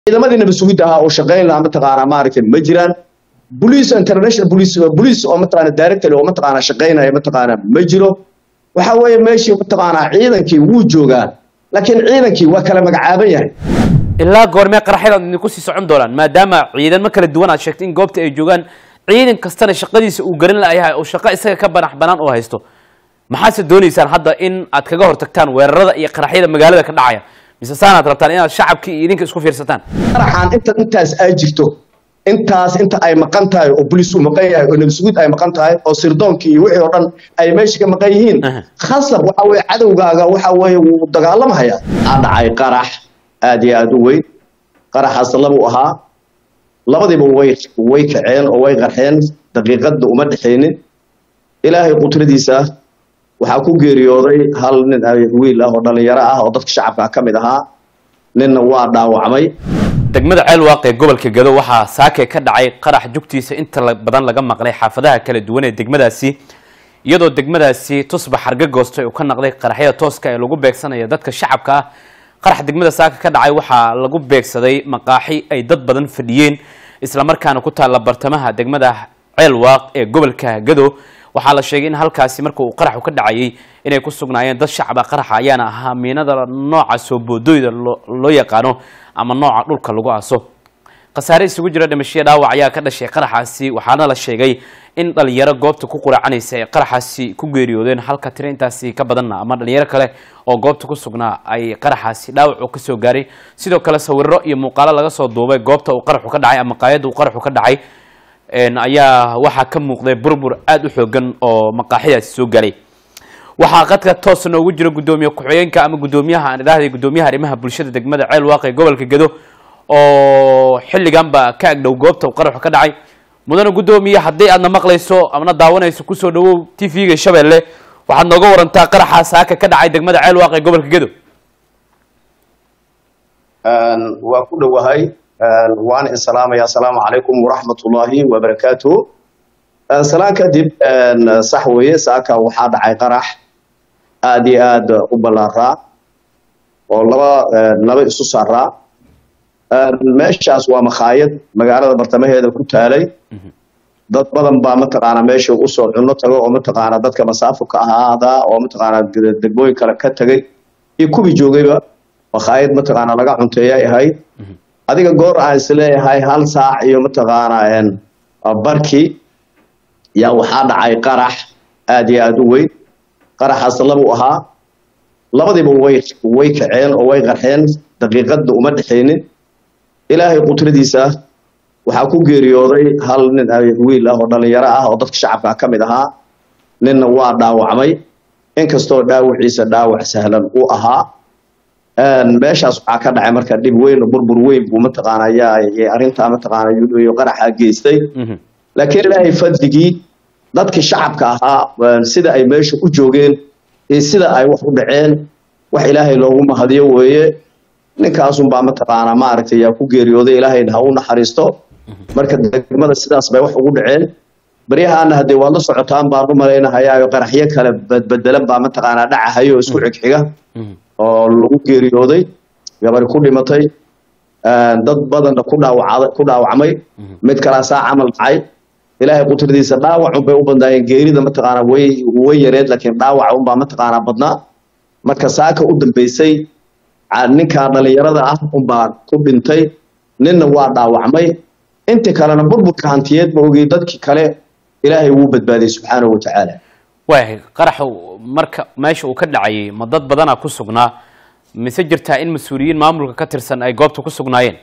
ciidamadii nabad sugidda ahaa oo shaqayn lahaa mataqaanaa maaragtay ma jiraan police international police police oo mataqaanaa directly oo mataqaanaa shaqaynaya mataqaanaa ma jiro waxa weeye meeshii mataqaanaa ciidankii wuu joogaa laakiin ciidankii waa kala magacaaban yahay ilaa goormee qaraxyadaad idinku sii socon doonaan maadaama ciidamo kala duwan aad sheegtay in goobta ay joogaan ciidan kastana shaqadiisa uu garan layahay oo shaqo isaga ka banax banaan oo haysto maxaase doonaysaan hadda in aad kaga hortagtaan weerarada iyo qaraxyada magaalada ka dhacaya mise saanaad rabtaan inaad shacabkii iyo idinka isku fiirsataan qaraxaan inta intaas ay jirto intaas inta ay maqan tahay oo bolis uu maqan yahay oo nabad sugid ay maqan tahay oo sirdoonkii iyo wixii oo dhan ay meesha ka maqan yihiin Aha. khasab waxa weeye cadowgaaga waxa weeye wuu dagaalamhayaa aa dhacay qarax aad iyo aad u weyn qaraxaas labuu ahaa labadiiba way way kaceen oo way qarxeen daqiiqadna uma dhexaynin ilaahay qudradiisa waxaa ku geeriyooday hal nin ay wiil ah oo dhalinyaro ah oo dadka shacabka ka mid ahaa ninna waa dhaawacmay degmada ceelwaaq ee gobolka gado waxaa saake ka dhacay qarax jugtiisa inta la- badan laga maqlay xaafadaha kala duwan ee degmadaasi iyadoo degmadaasi tusba xarga goostay uu ka naqday qaraxyada tooska ee lagu beegsanaya dadka shacabka ah qarax degmada saaka ka dhacay waxaa lagu beegsaday maqaaxi ay dad badan fadhiyeen islamarkaana ku taalla bartamaha degmada ceelwaaq ee gobolka gado waxaa la sheegay in halkaasi marka uu qaraxu ka dhacayay inay ku sugnaayeen dad shacaba qaraxa ayaana ahaa miinada nooca soo boodooyda loo loo yaqaano ama nooca dhulka lagu aso khasaare isugu jira dhimashiya dhaawac ayaa ka dhashay qaraxaasi waxaana la sheegay in dhalinyaro goobta ku quraacanaysa ay qaraxaasi ku geeriyoodeen halka tiro intaasi ka badanna ama dhalinyaro kale oo goobta ku sugnaa ay qaraxaasi dhaawac uu kasoo gaaray sidoo kale sawiro iyo muuqaalo laga soo duubay goobta uu qaraxu ka dhacay ama qaayada uu qaraxu ka dhacay een, ayaa waxaa ka muuqday burbur aada u xoogan oo maqaaxidaasi soo gaaray waxaa qadka toos noogu jira gudoomiye ku-xigeenka ama gudoomiyaha aan idhaahday gudoomiyaha arrimaha bulshada degmada ceel waaqe ee gobolka gedo oo xilliganba ka agdhow goobta uu qaraxu ka dhacay mudane gudoomiye haddii aadna maqlayso amana daawanayso kusoo dhawow t v-ga shabeelle waxaad nooga warantaa qaraxa saaka ka dhacay degmada ceel waaqe ee gobolka gedo waa ku dhowahay waana in salaamaya asalaamu calaykum waraxmatullaahi wabarakaatuhu salaan kadib sax weeye saaka waxaa dhacay qarax aad iyo aad u ballaaraa oo laba laba isu saaraa meeshaas waa makhaayad magaalada bartamaheeda ku taalay dad badan baa mataqaanaa meesha usoo cunno tago oo mataqaanaa dadka masaafo ka ahaada oo mataqaanaa degmooyin kale ka tegay iyo kuwii joogayba makhaayad mataqaanaa laga cunteeyay ahayd adiga goor aan isleeyahay hal saac iyo mataqaanaa barkii yaa waxaa dhacay qarax aad iyo aad u weyn qaraxaas labuu ahaa labadiiba way way kaceen oo way qarxeen daqiiqadna uma dhexaynin ilaahay qudradiisa waxaa ku geeriyooday hal nin ay wiil ah oo dhalinyaro ah oo dadka shacabka ka mid ahaa ninna waa dhaawacmay inkastoo dhaawaciisa dhaawac sahlan u ahaa meeshaas waxaa ka dhacay marka dhib weyn oo burbur weyn buu mataqaana ayaa arrintaa mataqaana iyo qaraxa geystay laakiin ilaahay fadligii dadkii shacabka ahaa sida ay meesha u joogeen iyo sida ay wax u dhaceen wax ilaahay loogu mahadiyo weeye ninkaasunbaa mataqaanaa maaragtay yaa ku geeriyooday ilaahayna ha u naxariisto marka degmada sidaas bay wax ugu dhaceen baryahaana haddee waad la socotaan baan u malaynahayaa qaraxyo kale badbedelan baa mataqaanaa dhacahayo oo isku xigxiga oo lagu geeriyooday gabari ku dhimatay dad badanna ku dhaawacda ku dhaawacmay mid kalaa saa camal dhacay ilaahay qudradiisa dhaawacun bay u badnaayeen geerida mataqaanaa way way yareed laakiin dhaawaca unbaa mataqaanaa badnaa marka saaka u dambeysay ninkaa dhalinyarada ah unbaa ku dhintay ninna waa dhaawacmay inta kalena burburka hantiyeed ma ogey dadkii kale ilaahay wuu badbaadiyey subxaanahu watacaala waayahay qaraxa marka meesha uu ka dhacayay ma dad badanaa ku sugnaa mise jirtaa in mas-uuliyiin maamulka ka tirsan ay goobta ku sugnaayeen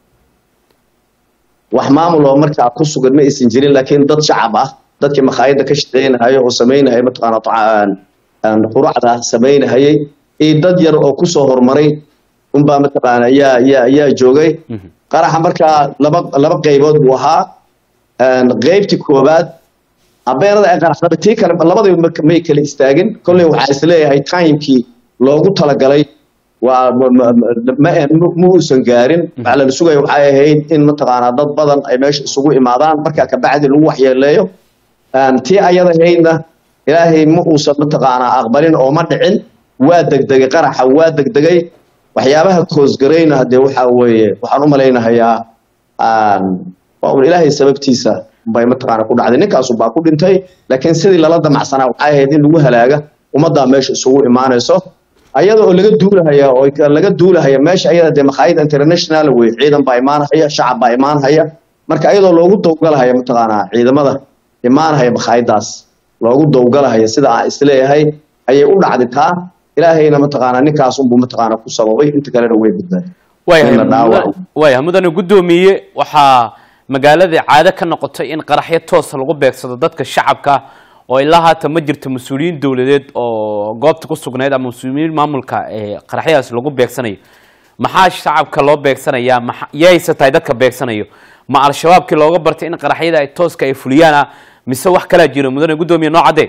wax maamul oo markaa ku sugan ma aysan jirin laakiin dad shacab ah dadkii makhaayadda ka shaqeynahaya oo samaynahaya mataqaana quracda samaynahayay iyo dad yar oo kusoo horumaray unbaa mataqaana yaa yaa yaa joogay qaraxa markaa laba laba qaybood buu ahaa qaybtii koowaad abeenada ay qaraxdaba tii kale labadaba may kala istaagin kolley waxaa isleeyahay timekii loogu talagalay waa ma uusan gaarin waxaa lala sugaya waxay ahayd in mataqaanaa dad badan ay meesha isugu imaadaan markaa kabacdi lagu waxyeeleeyo tii ayada ahaydna ilaahay ma uusan mataqaanaa aqbalin oo ma dhicin waa degdegay qaraxa waa degdegay waxyaabaha koosgarayna hadee waxaa weeye waxaan u malaynahayaa waa un ilaahay sababtiisa bay mataqaana ku dhacday ninkaasu baa ku dhintay laakiin sidii lala damacsanaa waxay ahayd in lagu halaaga ummaddaa meesha isugu imaanayso ayada oo laga duulahaya oo laga duulahaya meesha ayada dee makhaayid international wey ciidan baa imaanhaya shacab baa imaanhaya marka ayadoo loogu dowgalahaya mataqaanaa ciidamada imaanhaya makhaayiddaas loogu dowgalahaya sida aan isleeyahay ayay u dhacday taa ilaahayna mataqaanaa ninkaas unbuu mataqaanaa ku sababay inta kalena way badbaaday waayahay mudane guddoomiye waxaa magaaladii caado ka noqotay in qaraxyo toosa lagu beegsado dadka shacabka oo ilaa haatan ma jirto mas-uuliyiin dowladeed oo goobta ku sugnayd ama mas-uuliyiin maamulka qaraxyadaas lagu beegsanayo maxaa shacabka loo beegsanayaa ma yayse tahay dadka beegsanayo ma al-shabaabkii looga bartay in qaraxyada ay tooska ay fuliyaana mise wax kalaa jiro mudane guddoomiye noo caddee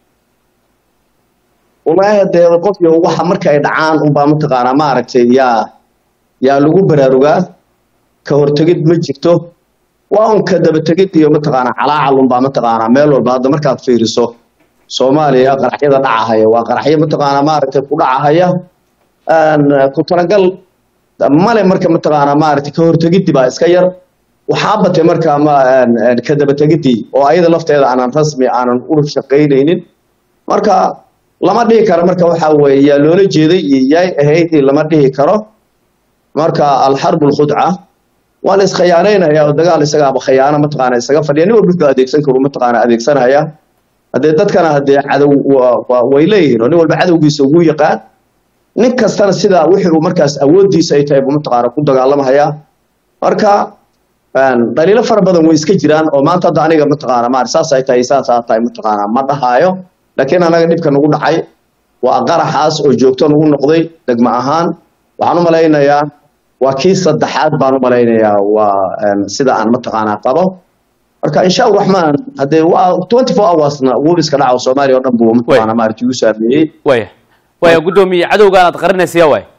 wallaahi dee qofki waxa marka ay dhacaan unbaa mataqaanaa maaragtay yaa yaa lagu baraarugaa ka hortegid ma jirto waa un ka dabategid iyo mataqaanaa calaacal unbaa mataqaanaa meel walba hadda markaad fiiriso soomaaliya qaraxyada dhacahaya waa qaraxyo mataqaanaa maaragtay ku dhacahaya ku talagal male marka mataqaanaa maaragtay ka hortegidii baa iska yar waxaa batay marka ma ka dabategidii oo ayada lafteeda aanan rasmi aanan u shaqaynaynin marka lama dhihi karo marka waxa weeye yaa loola jeeday iyo yaay ahayd lama dhihi karo marka alxarbu alkhudca waa la iskhiyaanaynaya oo dagaal isagaaba khiyaano mataqaana isaga fadhiya nin walba adeegsan karo mataqaana adeegsanaya haddee dadkana haddee cadow way leeyihiin oo nin walba cadowgiisa ugu yaqaan nin kastana sidaa wixii uu markaas awooddiisa ay tahay buu mataqaana ku dagaalamaya marka dhaliilo fara badan way iska jiraan oo maanta hadda aniga mataqaana maar saas ay tahay saasaa tahay mataqaana ma dhahaayo laakiin anaga dhibka nagu dhacay waa qaraxaas oo joogto nagu noqday degmo ahaan waxaan u malaynayaa waa kii saddexaad baan u malaynayaa waa sida aan mataqaanaa qabo marka insha araxmaan haddee waa twenty four hoursna wuu iska dhaco soomaaliya oo dhan buu mataqaanaa maaragti igu saameeyey waya waya guddoomiye cadowgaan aad qarinaysa yaa waay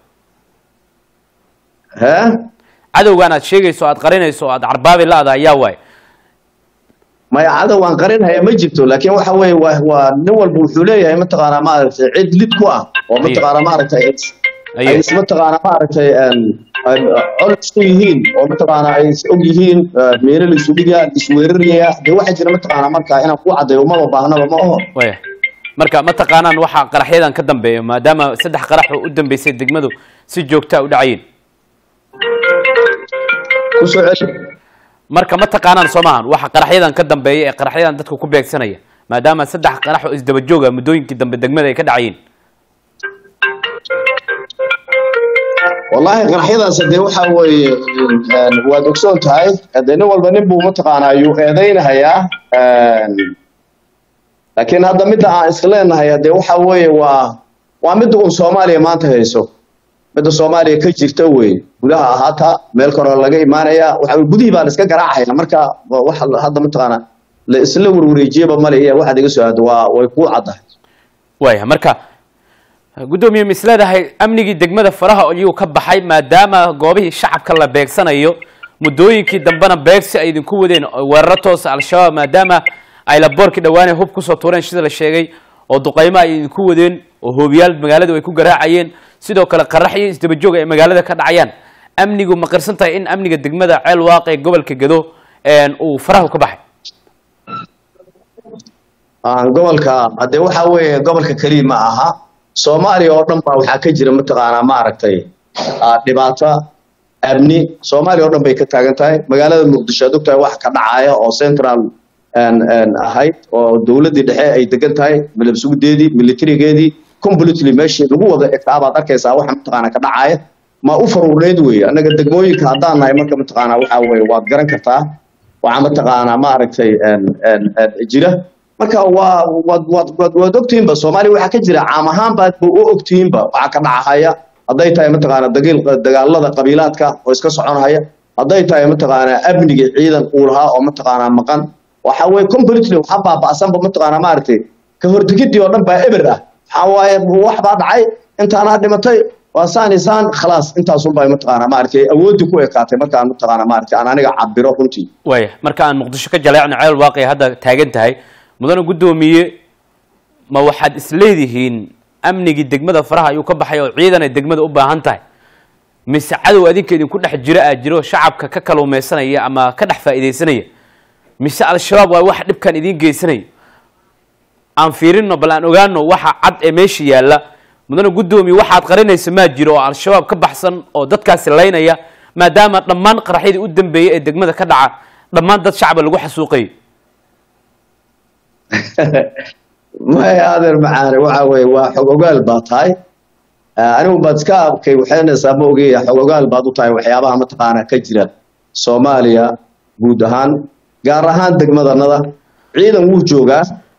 hee cadowgaan aad sheegayso aad qarinayso aad carbaabi la-da yaa waay maya cadow aan qarinhaya ma jirto laakiin waxa weeye waa waa nin walba wuxuu leeyahay mataqaanaa maaragtay cid lid ku ah oo mataqaanaa maaragtay ay is mataqaanaa maaragtay col isku yihiin oo mataqaanaa ay is og yihiin meelo la isu dhigaa la isweeraraya dee waxaa jira mataqaanaa marka inaan ku caddayo umaba baahnaba ma oho waya marka ma taqaanaan waxaa qaraxyadan ka dambeeya maadaama saddex qarax oo u dambeysay degmadu si joogtaa u dhacayeen kusoo celi marka ma taqaanaan soo maahan waxa qaraxyadan ka dambeeya ee qaraxyadan dadka ku beegsanaya maadaama saddex qarax oo isdaba jooga muddooyinkii dambe degmada ay ka dhacayeen wallaahi qaraxyadaas hadee waxaa weeye waad ogsoon tahay hadee nin walba nin buu mataqaanaa ayuu eedaynahayaa laakiin hadda midda aan iska leenahay hadee waxa weeye waa waa midda uun soomaaliya maanta hayso midda soomaaliya ka jirta wey gudaha ahaata meel kaloo laga imaanaya waxa gudihii baan iska garaacayna marka wax hadda mataqaanaa la isla warwareejiyaba male iyo waxaad iga soo aado waa way kuu caddahay waya marka guddoomiye ma isleedahay amnigii degmada faraha ayuu ka baxay maadaama goobihii shacabka la beegsanayo muddooyinkii dambena beegsi ay idinku wadeen weeraro toosa al-shabaab maadaama ay laboorkii dhawaane hub kusoo tuureen sida la sheegay oo duqaymo ay idinku wadeen oo hoobiyaal magaaladu ay ku garaacayeen sidoo kale qaraxyo isdabajoog ay magaalada ka dhacayaan amnigu ma qirsan tahay in amniga degmada ceel waaqe ee gobolka gado uu faraha ka baxay gobolka hadee waxa weeye gobolka keliya ma aha soomaaliya oo dhan baa waxaa ka jira mataqaanaa maaragtay dhibaato amni soomaaliya oo dhan bay ka taagan tahay magaalada muqdisho ad ogtahay wax ka dhacaya oo central ahayd oo dowladdii dhexe ay degan tahay malabsugudeedii militarigeedii completely meeshii lagu wada egtaa baad arkaysaa waxa mataqaanaa ka dhacaya ma u faruurneyd wey annaga degmooyinka haddaan nahay marka mataqaanaa waxa weye waad garan kartaa waxaa mataqaanaa maaragtay jira marka waa waad waad waad waad ogtihiinba soomaaliya waxaa ka jira caam ahaan baad ba u ogtihiinba waxaa ka dhacahaya hadday tahay mataqaanaa dagiil dagaalada qabiilaadka oo iska soconhaya hadday tahay mataqaanaa amniga ciidan uu lahaa oo mataqaanaa maqan waxa weye completely waxa baaba'sanba mataqaanaa maaragtay ka hortegidii oo dhan baa eber ah waxaa waaye wax baa dhacay intaanaa dhimatay waa saan iyo saan khalaas intaasunbaa mataqaanaa maaragtay awooddii ku ekaatay markaan mataqaanaa maaragtay aan aniga cabiro runtii waya marka aan muqdisho ka jaleecno ceel waaqi hadda taagan tahay mudane guddoomiye ma waxaad isleedihiin amnigii degmada faraha ayuu ka baxay oo ciidan ay degmada u baahan tahay mise cadow adinka idinku dhex jira aa jiro shacabka ka kaluumaysanaya ama ka dhex faa'iidaysanaya mise al-shabaab waa wax dhibkan idiin geysanaya aan fiirino bal aan ogaano waxa cad ee meesha yaalla mudane guddoomiye waxaad qarinaysa maa jiro oo al-shabaab ka baxsan oo dadkaasi laynaya maadaama dhammaan qaraxyadii u dambeeyey ee degmada ka dhaca dhammaan dad shacaba lagu xasuuqayo maya adeer macaane waxa weeye waa xog ogaal baa tahay anigu baad iska arkay waxaynaysaa ma ogeya xog ogaal baad u tahay waxyaabaha mataqaanaa ka jira soomaaliya guud ahaan gaar ahaan degmadanada ciidan wuu joogaa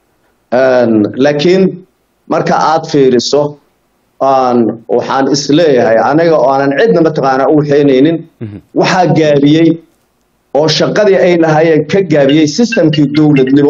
laakiin marka aad fiiriso aan waxaan isleeyahay aniga oo aanan cidna mataqaanaa u waxaynaynin waxaa gaabiyey oo shaqadii ay lahaayeen ka gaabiyey systemkii dowladnimo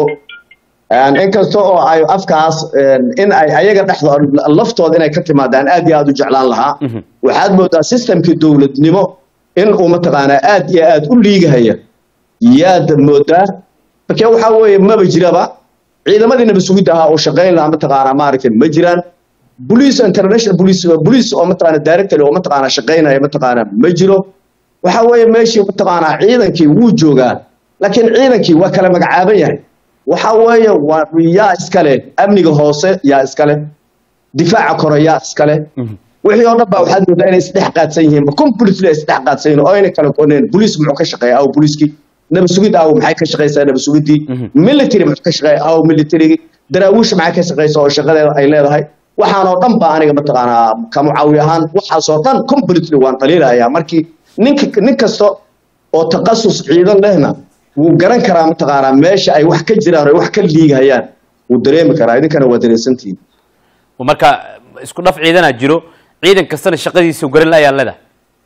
inkasta oo ay afkaas in ay ayaga dhexdooda laftooda inay ka timaadaan aad iyo aad u jeclaan lahaa waxaad moodaa systemkii dowladnimo in uu mataqaanaa aad iyo aad u liigahaya yaad moodaa marka waxaa weeye maba jiraba ciidamadii nabad sugidda ahaa oo shaqayn lahaa mataqaanaa maaragtay ma jiraan police international police police oo mataqaanaa director oo mataqaanaa shaqaynaya mataqaanaa ma jiro waxa weeye meeshii mataqaanaa ciidankii wuu joogaa laakiin ciidankii waa kala magacaaban yahay waxa weeye waa yaa iskale amniga hoose yaa iskale difaaca kore yaa iskale wixii oo dhan baa waxaad moodaa inay isdhex qaadsan yihiin completely isdhex qaadsan yihiin oo ayna kala kooneen police muxuu ka shaqeeyaa aw poliiskii nabad sugid aw maxay ka shaqeysaa nabad sugidii military muxuu ka shaqeeyaa aw militarygii daraawiisha maxay ka shaqeysaa oo shaqadeeda ay leedahay waxaan oo dhan baa aniga mataqaanaa ka mucaawi ahaan waxaasoo dhan completely waan dhaliilayaa markii ninka nin kasta oo taqasus ciidan lehna wuu garan karaa mataqaanaa meesha ay wax ka jiraan oo wax ka liigahayaan wuu dareemi karaa idinkana waa dareensantihiin marka isku dhaf ciidanaa jiro ciidan kastana shaqadiisa garan la ayaan leedahay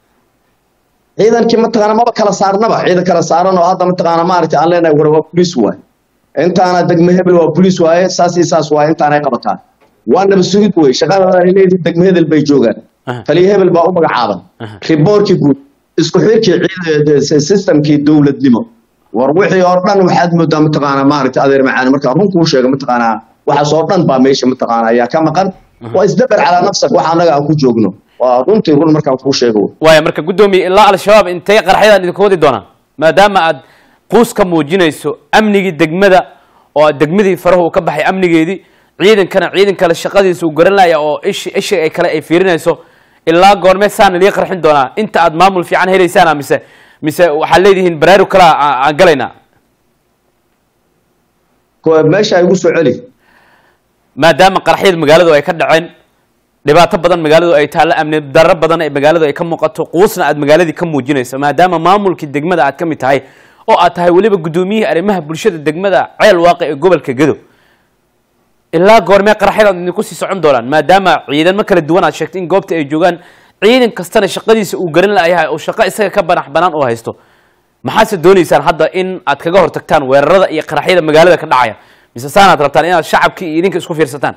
ciidankii mataqaanaa maba kala saarnaba ciidan kala saaran oo hadda mataqaanaa maaragtay aan leenahay war waa police waay intaana degme hebel waa police waaye saas iyo saas waaye intaanay qabataan waa nabad sugid wey shaqada ay leeyihiin degme hebel bay joogaan taliya hebel baa u magacaaban riboorkii guud isku xirkii systemkii dowladnimo war wixii oo dhan waxaad moodaa mataqaanaa maaragtay adeer macaani markaa run kuu sheega mataqaanaa waxaas oo dhan baa meesha mataqaanaa ayaa ka maqan waa isdabar calaa nafsak waxa annaga aan ku joogno waa runtii run markaan kuu sheego waaya marka guddoomiye ilaa al-shabaab intay qaraxyadan idinku wadi doonaan maadaama aad quus ka muujinayso amnigii degmada oo aad degmadii farahu uu ka baxay amnigeedii ciidankana ciidan kale shaqadiisa uu garan laya oo ishi ishi ay kale ay fiirinayso ilaa goormee saana lii qarxin doonaa inta aad maamul fiican helaysaana mise mise waxaad leedihiin baraaru kala aan galaynaa meesha ay ugu soo celi maadaama qaraxyada magaaladu ay ka dhaceen dhibaato badan magaaladu ay taallo amni darro badan ay magaaladu ay ka muuqato quusna aad magaaladii ka muujinayso maadaama maamulkii degmada aad ka mid tahay oo aad tahay weliba guddoomiyihii arrimaha bulshada degmada ceel waaqi ee gobolka gedo ilaa goormee qaraxyadan idinku sii socon doonaan maadaama ciidamo kala duwan aad sheegtay in goobta ay joogaan ciidan kastana shaqadiisa uu garan layahay oo shaqo isaga ka banax banaan oo haysto maxaadse doonaysaan hadda in aad kaga hortagtaan weerarada iyo qaraxyada magaalada ka dhacaya mise saanaad rabtaan inaad shacabkii iyo idinka isku fiirsataan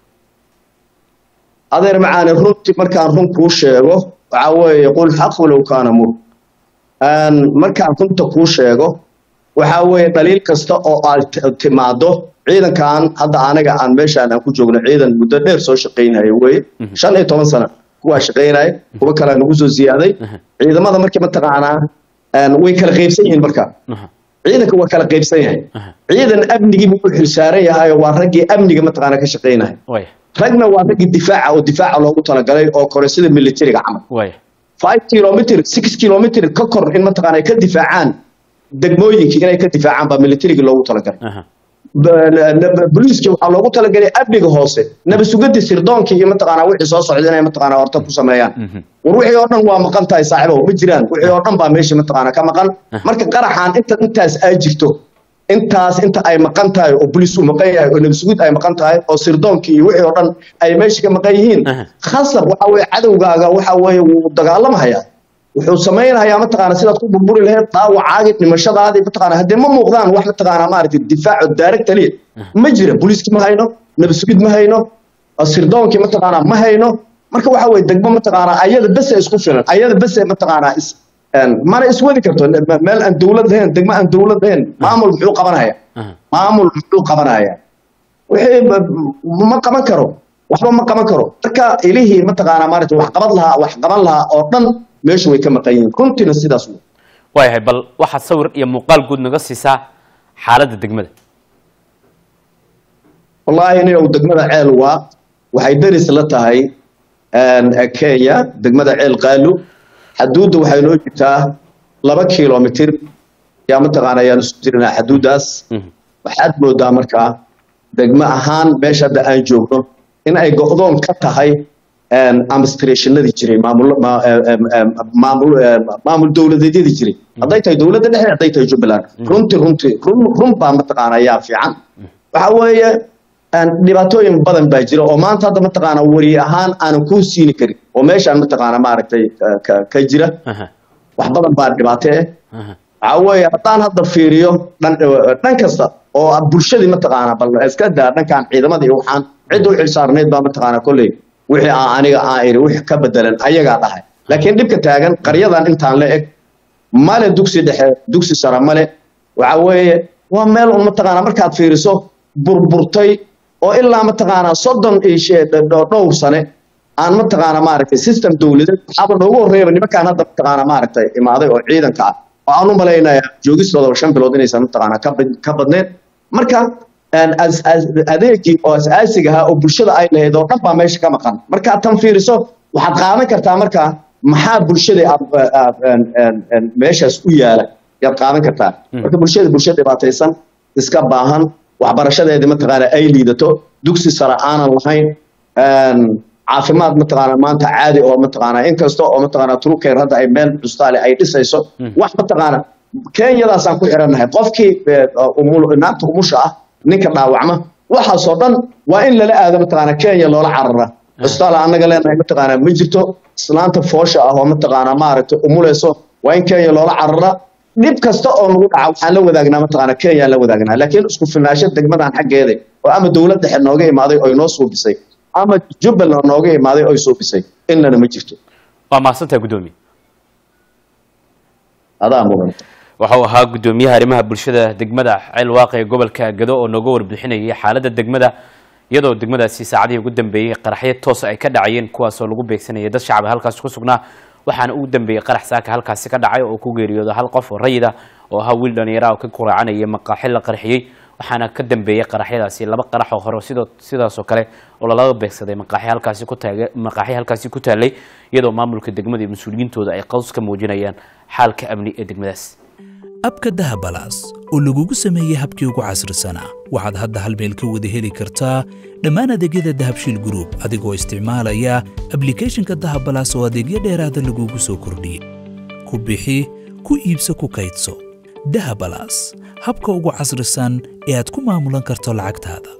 adeer macaani runtii markaan run kuu sheego waxa weeye qul xaq walow kaana mur markaan runta kuu sheego waxa weeye dhaliil kasta oo aad timaado ciidankan hadda anaga aan meeshaan aan ku joogno ciidan muddo dheer soo shaqaynaya weye shan iyo toban sano kuwaa shaqaynaya kuwa kalea nagu soo ziyaaday ciidamada markii mataqaanaa way kala qaybsan yihiin marka ciidanka waa kala qaybsan yahay ciidan amnigii buu u xilsaaran yahay waa raggii amniga mataqaanaa ka shaqaynaya ragna waa raggii difaaca oo difaaca loogu talagalay oo kore sida militariga camal five kilomitr six kilomitr ka kor in mataqaana ay ka difaacaan degmooyinkii inay ka difaacaan baa militarigii loogu talagalay boliiska waxaa loogu talagalay amniga hoose nabad sugadii sirdoonkii iyo mataqaanaa wixii soo socda inay mataqaanaa horta ku sameeyaan war wixii oo dhan waa maqan tahay saaxiibow ma jiraan wixii oo dhan baa meesha mataqaanaa ka maqan marka qaraxan inta intaas aa jirto intaas inta ay maqan tahay oo boliis uu maqan yahay oo nabad sugid ay maqan tahay oo sirdoonkii iyo wixii oo dhan ay meesha ka maqan yihiin khasab waxa weeye cadowgaaga waxa weeye wuu dagaalamahayaa wuxuu samaynayaa mataqaana sidaad ku burburi lahayd dhaawacaagii dhimashadaadii mataqaana haddee ma muuqdaan wax mataqaana maaragtay difaaco daarag taliya ma jira boliiskii ma hayno nabad sugid ma hayno sirdoonkii mataqaana ma hayno marka waxa weeye degmo mataqaana ayada bese isku filan ayada bese mataqaana is mana iswadi karto meel aan dowlad lahayn degmo aan dowlad lahayn maamul muxuu qabanaya maamul muxuu qabanaya wixii ma qaban karo waxba ma qaban karo marka ilihii mataqaana maaragtay wax qaban lahaa wax qaban lahaa oo dhan meesha way ka maqan yihiin runtiina sidaas wey waayahay bal waxaad sawir iyo muuqaal guud naga siisaa xaaladda degmada wallaahi nin degmada ceel waa waxay deris la tahay kenya degmada ceel qaalu xaduudda waxay noo jirtaa laba kilomitir yaa mataqaana ayaan isu jirinaa xaduuddaas waxaad moodaa markaa degmo ahaan meesha hadda aan joogno in ay go'doon ka tahay administrationadii jiray maamul maamul maamul dowladeedyadii jiray hadday tahay dowladda dhexe hadday tahay jubbaland runti runti run run baa mataqaana ayaa fiican waxa weeye dhibaatooyin badan baa jira oo maanta hadda mataqaana wari ahaan aanan kuu siini karin oo meeshaan mataqaana maaragtay ka jira wax badan baa dhibaato eh waxa weeye haddaan hadda fiiriyo dhan dhan kasta oo bulshadii mataqaana bal iska daa dhankan ciidamada iyo waxaan cidda u xilsaarneyd baa mataqaana kolley wixii aan aniga aan iri wix ka bedelan ayagaa dhahay laakiin dhibka taagan qaryadan intaan la eg male dugsi dhexe dugsi sare male waxa weeye waa meel un mataqaana markaad fiiriso burburtay oo ilaa mataqaana soddon iyo dhowr sane aan mataqaana maaragtay system dowladeed waxaaba noogu horreeyaba nimankaan hadda mataqaana maaragtay imaaday oo ciidanka ah oo aan u malaynaya joogistooda shan bilood inaysan mataqaana ka badneyn marka adeegii oo asaasiga ahaa oo bulshada ay lahayd oo dhan baa meesha ka maqan markaa tan fiiriso waxaad qaadan kartaa markaa maxaa bulshada meeshaas u yaala yaad qaadan kartaa marka bulshada bulshada dhibaataysan iska baahan waxbarashadeedii mataqaana ay liidato dugsi sare aanan lahayn caafimaad mataqaana maanta caadi oo mataqaana inkasta oo mataqaana truker hadda ay meel custaale ay dhisayso wax mataqaana kenyadaasaan ku xirannahay qofkii naagta umusha ah ninka dhaawacma waxaasoo dhan waa in lala aado mataqaana kenya loola carara custaale annaga leenahay mataqaana ma jirto islaanta foosha ah oo mataqaana maaragtay umuleyso waa in kenya loola carara dhib kasta oo nagu dhaca waxaan la wadaagnaa mataqaana kenya la wadaagnaa laakiin isku filnaansho degmadan xaggeeda oo ama dowlad dhexe nooga imaaday oo inoo suubisay ama jubbaland nooga imaaday oo suubisay inlana ma jirto waa mahadsantaha guddoomiye adaa mudan waxau ahaa guddoomiyaha arrimaha bulshada degmada ceel waaqi ee gobolka gado oo nooga warbixinayay xaaladda degmada iyadoo degmadaasi saacadihii ugu dambeeyey qaraxyo toos ay ka dhacayeen kuwaasoo lagu beegsanayay dad shacab halkaasi ku sugnaa waxaana ugu dambeeyey qarax saaka halkaasi ka dhacay oo ku geeriyooda hal qof oo rayida oo ahaa wiil dhalinyara oo ka kuraacanaya maqaaxi la qarxiyey waxaana ka dambeeyey qaraxyadaasi laba qarax oo hore sidoo sidaasoo kale oo lalaga beegsaday maqaaxi halkaasi ku taag maqaaxi halkaasi ku taallay iyadoo maamulka degmada iyo mas-uuliyiintooda ay qaws ka muujinayaan xaalka amni ee degmadaas abka dahabalaas oo lagugu sameeyey habkii ugu casrisanaa waxaad hadda hal meel ka wada heli kartaa dhammaan adeegyada dahabshiil group adigoo isticmaalaya ablicathonka dahabalaas oo adeegyo dheeraada lagugu soo kordhiyey ku bixi ku iibso ku kaydso dahabalaas habka ugu casrisan ee aad ku maamulan karto lacagtaada